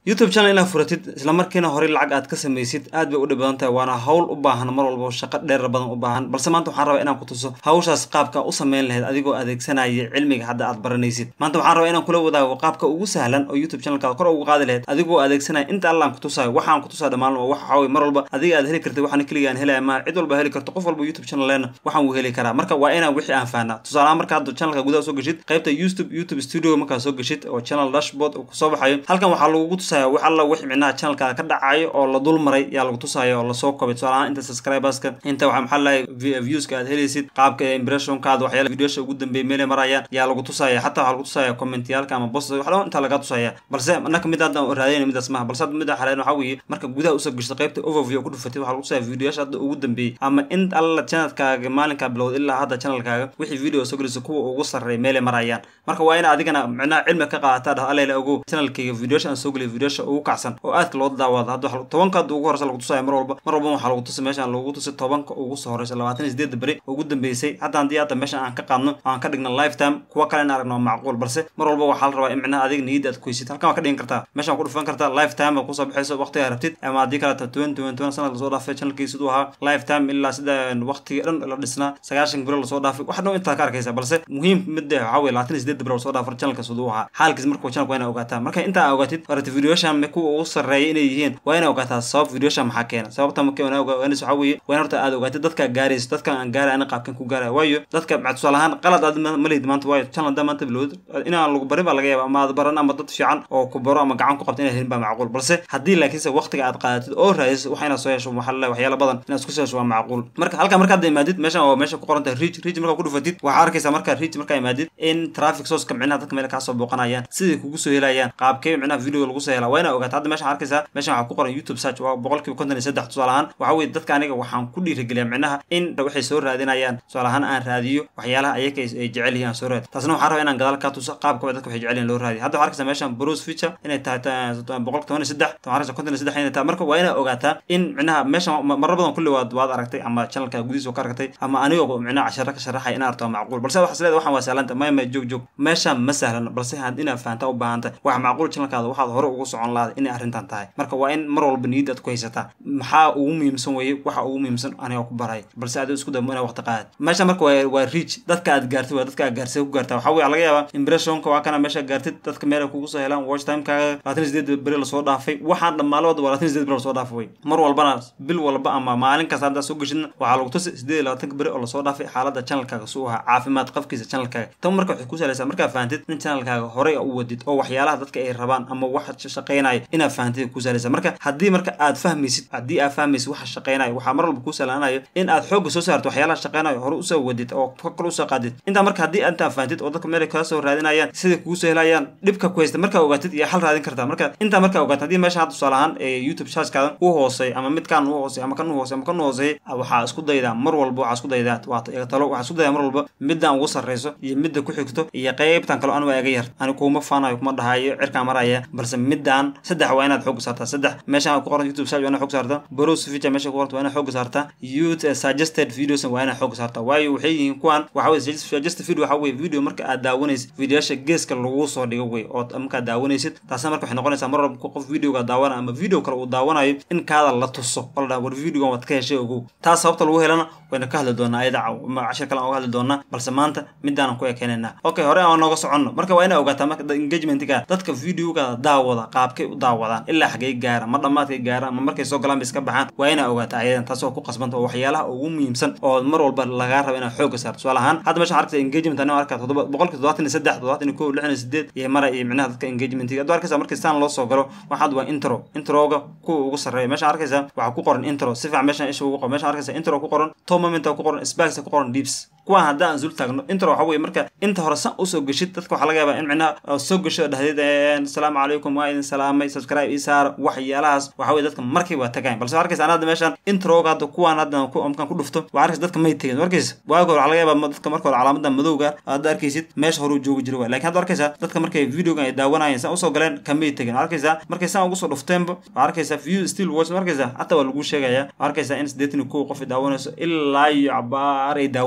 youtube channel inaad furatid isla markiina horey lacag aad ka samaysid aad bay u dhib badan tahay waana hawl u baahan mar walba shaqo dheer badan u baahan balse maanta waxaan rabaa inaan ku tuso hawshaas qaabka u samayn lahayd adigoo adeegsanaya cilmiga hadda aad baranaysid maanta waxaan rabaa inaan kula wadaago qaabka ugu sahlan oo youtube channelkaada kor ugu qaadi lahayd adigoo adeegsanaya inta allaan ku tusayo waxaan ku tusaa dhammaan wax waxaa weye mar walba adiga aad heli kartid waxaan keliga aan helaya ma cid walba heli karto qof walba youtube channel leena waxaan wuu heli karaa marka waa inaan wixii aan fahnaa tusaalahaan marka hadda channelka gudaha soo geshid qaybta youtube youtube studio markaa soo geshid oo channel dashboard uu kusoo baxayo halkan waxaa lagugu tusaya wax alla wix micnaha channelkaada ka dhacayo oo la dul maray yaa lagu tusaya oo lasoo kobay tusaalahaan inta subscriberska inta waxaa maxaa lahay viewska aad helaysid qaabka impressionkaada waxyaala videosha ugu dambeeyay meelay marayaan yaa lagu tusaya xataa waxaa lagu tusaya commentiyaalka ama post wax dhan inta laga tusaya balse annaka mid hadda raadayna midaas maaha balse hadda mid xaleen waxaa weeye marka gudaha usoo geshto qaybta overview ku dhufatid waxaa lagu tusaya videoyasha hadda ugu dambeeyey ama in alla channelkaaga maalinkaa bilowd ilaa hadda channelkaaga wixii video soo gelisa kuwa ugu sarreeya meelay marayaan marka waa ina adigana micnaha cilmi ka qaadataa dhah alayla ogow channelkayga videosha aan soo geliya videosha ugu kacsan oo aadka loo daawado hadda tobanka hadda ugu horeysa lagu tusaya mar walba mar walba waxaa lagu tusi meeshaan lagu tusi tobanka ugu soo horeysa labaatan iyo sideedda beri ugu dambeysay hadda haddii hadda meeshan aan ka qaadno aan ka dhigno lifetime kuwa kale in aragno macquul balse mar walba waxaa la rabaa in micnaha adiga niyadda aad kuheysid halkan waa ka dhigan kartaa meeshaan ku dhufan kartaa lifetime baa kusoo baxayso waqtigaa rabtid ama haddii kaleta twenty twenty one sanad lasoo dhaafay channelkii siduu ahaa lifetime ilaa sida waqtiga dhan la dhisnaa sagaashan beri lasoo dhaafay wax dhan intaa ka arkaysa balse muhiim midda waxaa weye labaatan iyo sideed beri lasoo dhaafar channelka siduu ahaa xaalkiis marka channelka waa inaa ogaataa marka intaa ogaatid horata videoshan kuwa ugu sarreeya inay yihiin waa inaa ogaataa sabab videoshan maxaa keena sababta marka wanaanis waxaa weeye waa in horta aad ogaatid dadka gaarayso dadka aan gaaraya ana qaabkan ku gaaraya waayo dadka tusaale ahaan qalad aad ma lihid maanta waayo channel haddaa maanta bilowd inaan lagu barin baa laga yaaba ama aad baran ama dad fiican oo ku baro ama gacan ku qabta inaa helin baa macquul balse haddii laakiinse waqtiga aad qaadatid oo raadiso wax inaad soo hesho waxaa laleeyahay waxyaala badan inaad isku soo hesho waa macquul marka halka markaad imaadid meeshan waa meesha ku qoran tahay reach reach markaa ku dhufatid waxaa arkaysaa markaa reach markaa imaadid in traffic sourceka micnaha dadka meel kaasoo booqanayaan siday kugu soo helayaan qaabkee micnaha video lagu soo helaa waa inaa ogaata hadda meeshan arkaysaa meeshan waxaa ku qoran youtube search waa boqolkiiba konton iyo saddex tusaale ahaan waxaa weye dadka aniga waxaan ku dhiirigeliyaa micnaha in waxay soo raadinayaan tusaale ahaan aan raadiyo waxyaalaha ayaga ay jecel yihiin aan soo raadi taasna waxaan rabaa inaan gadaal ka tuso qaabka dadka waxay jecel yihin loo raadiyo hadda waxaa arkaysaa meeshan bruce feature inay tahay boqol toban iyo saddex waxaa arkaysaa konton iyo saddex inay tahay marka waa inaa ogaataa in micnaha meeshan marar badan kulli waad waad aragtay ama channelka gudihiisa ka aragtay ama anigoo micnaha cashara ka sharaxay in aragto macquul balse waxaa isleedahay waxaan waa sahlanta maya maya joog joog meeshan ma sahlan balse had inaad fahantaa u baahantay wax macquul channelkaada waxaad hore ugu socon lahaday inay arrintan tahay marka waa in mar walba niyadda aad ku haysataa maxaa ugu muhiimsan weeye waxa ugu muhiimsan aniga ku baray balse adigo isku damo inaa waqti qaadad meesha marka waa waa reach dadka aad gaartid waa dadka aad gaarsay ku gaartaa waxaa weye laga yaabaa impressionka waa kana meesha gaartid dadka meel ay kugu soo helaan watch timekaaga labaatan iyo sideed beri lasoo dhaafay waxaan dhammaalooda waa labaatan iyo sideed beri lasoo dhaafay wey mar walbana bil walba ama maalin kasta haddaa soo geshidna waxaa lagu tusi sideed iyo labaatanka beri oo lasoo dhaafay xaaladda channelkaaga suu ahaa caafimaad qafkiisa channelkaaga tan marka waxay ku salaysaa markaa fahantid in channelkaaga horey u wadid oo waxyaalaha dadka ay rabaan ama wax shaqeynaya inaad fahantid ku salaysaa marka haddii marka aad fahmaysid haddii aad fahmaysid waxa shaqeynayo waxaa mar walba kuu salaanayo in aad xoogga soo saarto waxyaalaha shaqeynayo hore usoo wadid oo kale usoo qaadid intaa marka haddii intaa fahantid oo dadka meel kala soo raadinayaan siday kugu soo helayaan dhibka ku haysta markaa ogaatid iyo xal raadin kartaa marka intaa markaa ogaatid haddii meesha hadda tusaale ahaan youtube chargekaada u hoosey ama midkaan u hoosey ama kan u hoosey ama kan u hooseey waxaa isku daydaa mar walba waxaa isku daydaa waa talo waxaa isku daydaa mar walba midaan ugu sarreyso iyo midda ku xigto iyo qeybtan kale anigu iga yar ani kuuma faanayo kuma dhahayo cirkaan maraya balse midaan saddex waa inaad xoog saartaa saddex meeshaan ku qoran youtube search waa inaad xoog saartaa browse feature meesha ku qoranta waa inaad xoog saartaa youth suggested videos waa inaad xoog saartaa waayo waxay yihiin kuwan waxa weye suggested video waxa weye video marka aad daawanaysid videoyasha geeska lagu soo dhigo wey oo markaad daawanaysid taasna marka waxay noqonaysaa mar walba qof videoga daawana ama video kale uu daawanayo in kaada la tuso oo la dhaha war videogan waad ka heshay ogow taas sababta lagu helana wayna ka hadli doonaa ayada cashir kale aan uga hadli doonaa balse maanta midaanan ku ekeenaynaa okay hore aan nooga soconno marka waa inaa ogaataa marka engagementga dadka videoga daawada qaabkay u daawadaan ilaa xagay gaara ma dhammaadkay gaara ama markay soo galaan bay iska baxaan waa inaa ogaataa ayadan taas oo ku qasbanta oo waxyaalaha ugu muhiimsan oo mar walba lagaa rabo inaad xooga saarto tusaale ahaan hadda meeshaan arkaysa engagement anoo arkaa toddoba boqolki toddobaatan iyo saddex toddobaatan iyo kow lixdan iyo sideed iyo mara iyo micnaha dadka engagementiga adoo arkaysa markii saan loo soo galo waxaad waa intro introga kuwa ugu sarreeya meeshaan arkaysa waxaa ku qoran intro si fiican meeshaan isha ugu qoran meeshaan arkaysa intro ku qoran top moment ku qoran sparks ku qoran deeps kuwaan haddaan aan zul taagno intro waxa weye marka inta hore san usoo geshid dadka waxaa laga yaabaa in micnaha soo gesho dhahdeed asalaamu calaykum waa idin salaamay subscribe ii saar waxyaalahaas waxa weye dadka markii waa tagayn balse arkaysa ana hadda meeshaan introga hadda kuwaan hadda markaan ku dhufto waa arkaysa dadka may tegin arkaysa waaga hore waxaa laga yaabaa dadka marka hore calaamada madowga hadda arkaysid meesha hore joogi jira waay lakin hadda arkaysa dadka markay videogan ay daawanayeen san usoo galeen kamay tegin arkaysa markay san ugu soo dhufteenba waa arkaysa view still watch arkaysa hataa waa lagu sheegaya waa arkaysa in siddeetan iyo kow qof ay daawanayso ilaa iyo cabaar ay daawanayeen sida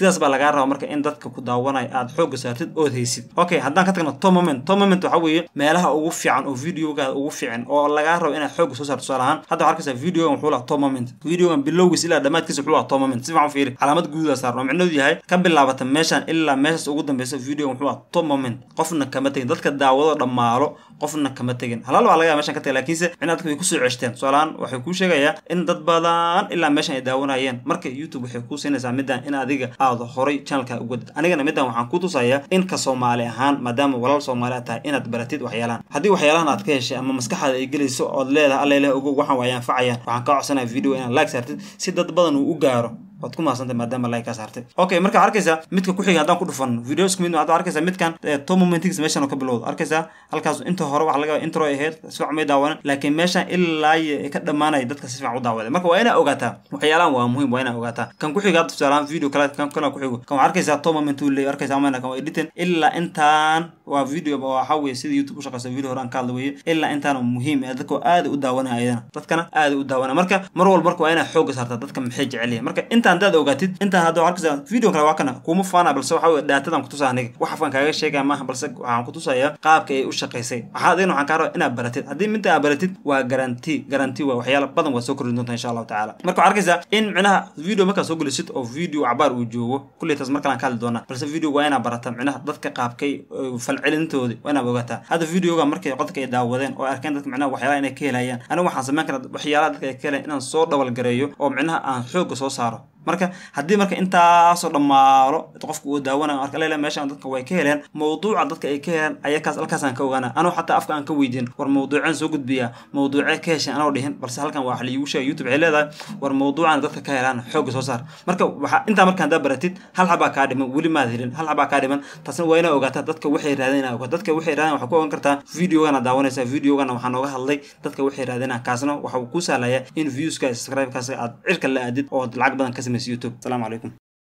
sidaas baa lagaa rabaa marka in dadka ku daawanaya aad xooga saartid ood haysid okay haddaan ka tagno to moment to moment waxa weeye meelaha ugu fiican oo videogaada ugu fiican oo lagaa rabo inaad xooga soo saarto tusaale ahaan hadda waxaa arkaysaa videogan wuxuu lahaa to moment videogan bilowgiis ilaa dhammaadkiisa wuxuu lahaa to moment si fiican u fiiri calaamad guudaa saarno micnadu yahay ka bilaabata meeshan ilaa meeshaas ugu dambeysa videogan wuxuu lahaa to moment qofna kama tegin dadka daawado dhammaalo qofna kama tegin halaal waa laga yaaba meshan ka tagay laakiinse micnaa dadka way kusoo ceshteen tusaalahaan waxay kuu sheegayaa in dad badan ilaa meeshan ay daawanayeen marka youtube waxay kuu siinaysaa middan in adiga aad horay channelka uga dad anigana middan waxaan ku tusayaa in ka soomaali ahaan maadaama walaal soomaali aad tahay inaad baratid waxyaalahan haddii waxyaalahan aad ka heshay ama maskaxaada ay gelayso ood leedahay alla ilaah ogo waxaan waa anfacayaan waxaan kaa codsanaya video inaad like saartid si dad badan uu u gaaro waad ku mahadsantay maadaama like kaa saartay okay marka arkaysaa midka ku xiga haddaan ku dhufan video isku mid hadda arkaysaa midkan to momentigs meeshan oo ka bilowda arkaysaa halkaas inta hore waxa laga intro ay ahayd si fiican may daawanan laakiin meeshan ilaa ay ka dhamaanaya dadka si fiican u daawaday marka waa inaa ogaataa waxyaalahan waa muhiim waa inaa ogaataa kan ku xiga hadda tusaalahaan video kale kan kale ku xigo kan waxaa arkaysaa to moment uu leeyahay arkaysaa amana kan waa editing ilaa intaan waa video waxa weeye sida youtube u shaqeysa video hore aan ka hadla weeye ilaa intaan muhiim ah dadka aad u daawanaya ayadana dadkana aad u daawanaya marka mar walba marka waa inaa xooga saartaa dadka maxay jecel yihiin marka intaan haddaad ogaatid intaan hadda arkaysaa video kale waa kana kuma faana balse waxa weye daatadan kutusaa aniga wax afkan kaaga sheegaya maaha balse waxaan kutusayaa qaabka ay u shaqaysay waxaa adigna waxaan kaa rabaa inaad baratid haddii midda aad baratid waa garanti garanti waa waxyaala badan waa soo kordhin doontaa insha allahu tacaala marka waxaa arkaysaa in micnaha video markaa soo gelisid oo video cabaar uu joogo kulley taas mar kalaan ka hadli doonaa balse video waa inaa barata micnaha dadka qaabkay falcelintoodi waa inaad ogaataa hadda videoga markay qodka ay daawadeen oo arkeen dadka micnaha waxyaalaha inay ka helayaan aniga waxaan samayn karaa waxyaalaha dadka ay ka helayan inaan soo dhabalgareeyo oo micnaha aan xooga soo saaro marka haddii marka intaasoo dhammaalo qofka uu daawanayo marka leela meeshan dadka way ka heleen mawduuca dadka ay ka heleen ayakaas halkaasaan ka ogaana anoo xataa afka aan ka weydiin war mawduuceen soo gudbiyaa mawduucee ka hesheen anoo dhihin balse halkan waa wax liigu sheega youtube waxay leedahay war mawduucan dadka ka helaan xooga soo saar marka waxa intaa marka haddaa baratid hal xabaa kaa dhiman weli maad helin hal xabaa kaa dhiman taasna waa inaa ogaataa dadka waxay raadeen inaa ogaato dadka waxay raadeen waxaa ku ogan kartaa videogana daawanaysaa videogana waxaa nooga hadlay dadka waxay raadeenaa kaasna waxa uu ku sahlayaa in viewska subscribe-kaas aad cirka la aadid oo lacag badan ka samaysa youtube السلام عليكم